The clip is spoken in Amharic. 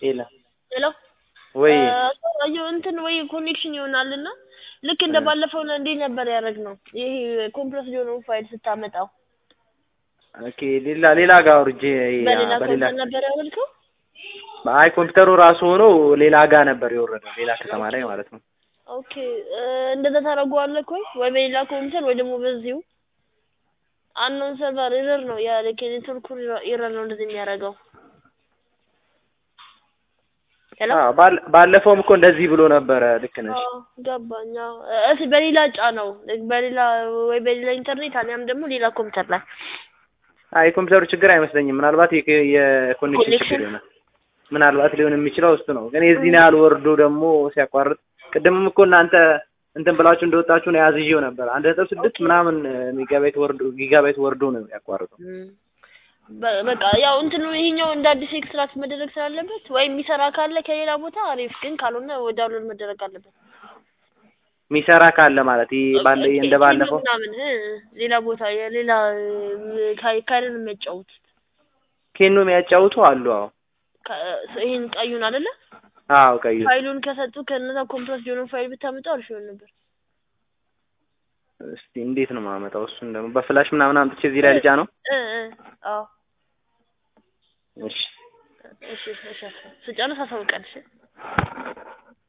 የለም ሄሎ ወይ አየሁ እንትን ወይ ኮኔክሽን ይሆናልና ልክ እንደ ባለፈው ነው እንዴ ነበር ያደረግነው። ይሄ ኮምፕረስ የሆነውን ፋይል ስታመጣው ኦኬ ሌላ ሌላ ጋር አውርጄ በሌላ በሌላ ኮምፒውተር ነበር ያወልከው? አይ ኮምፒውተሩ ራሱ ሆኖ ሌላ ጋር ነበር የወረደው ሌላ ከተማ ላይ ማለት ነው። ኦኬ እንደዛ ታደርገዋለህ ወይ ወይ በሌላ ኮምፒውተር ወይ ደግሞ በዚሁ አንኖን ሰርቨር ኤረር ነው ያ ኔትወርክ ኤረር ነው እንደዚህ የሚያደርገው። ሄሎ አዎ ባለ- ባለፈውም እኮ እንደዚህ ብሎ ነበረ። ልክ ነሽ። አዎ ገባኝ። አዎ እስኪ በሌላ ጫነው በሌላ ወይ በሌላ ኢንተርኔት አሊያም ደግሞ ሌላ ኮምፒውተር ላይ አይ የኮምፒውተሩ ችግር አይመስለኝም። ምናልባት የኮ- የኮኔክሽን ኮኔክሽን? ችግር ይሆናል። ምናልባት ሊሆን የሚችለው እሱ ነው። ግን የዚህን ያህል ወርዶ ደግሞ ሲያቋርጥ ቅድምም እኮ እናንተ እንትን ብላችሁ እንደወጣችሁ ነው ያዝዤው ነበር። አንድ ነጥብ ስድስት ምናምን ሜጋባይት ወርዶ ጊጋባይት ወርዶ ነው ያቋርጠው። በ- በቃ ያው እንትኑ ይሄኛው እንደ አዲስ ኤክስትራክት መደረግ ስላለበት ወይም የሚሰራ ካለ ከሌላ ቦታ አሪፍ፣ ግን ካልሆነ ዳውንሎድ መደረግ አለበት። የሚሰራ ካለ ማለት ይሄ ባለ እንደ ባለፈው ምናምን እ ሌላ ቦታ የሌላ ካይረን የሚያጫውት ኬኖ የሚያጫውቱ አሉ። አዎ ይሄን ቀዩን አይደለ አዎ ቀዩ ፋይሉን ከሰጡ ከነዛ ኮምፕረስ የሆነ ፋይል ብታመጣው አሪፍ ይሆን ነበር። እስቲ እንዴት ነው የማመጣው? እሱን ደግሞ በፍላሽ ምናምን አምጥቼ እዚህ ላይ ልጫ ነው። እ እ አዎ እሺ እሺ እሺ ስጨርስ አሳውቀን እሺ